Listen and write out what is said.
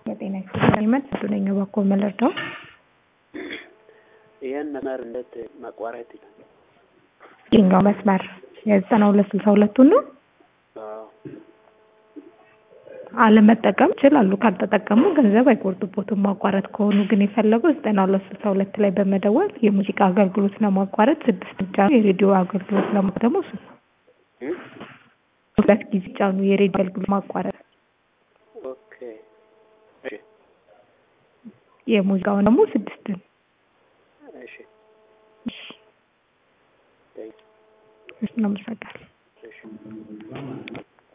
የጤና ኤክስፐሪመንት ዱነኛ ባኮ መለርዳው ይህን መስመር እንዴት ማቋረጥ ይቻላል? የኛው መስመር የዘጠና ሁለት ስልሳ ሁለቱን ነው አዎ አለመጠቀም ይችላሉ። ካልተጠቀሙ ገንዘብ አይቆርጡቦትም። ማቋረጥ ከሆኑ ግን የፈለገው ዘጠና ሁለት ስልሳ ሁለት ላይ በመደወል የሙዚቃ አገልግሎት ለማቋረጥ ስድስት ጫኑ፣ የሬዲዮ አገልግሎት ለማ ደግሞ እሱ እም? ሁለት ጊዜ ጫኑ፣ የሬዲዮ አገልግሎት ማቋረጥ። ኦኬ እሺ የሙዚቃውን ደግሞ ስድስት እሺ እሺ ቴንክ እሺ፣ እናመሰግናለን። እሺ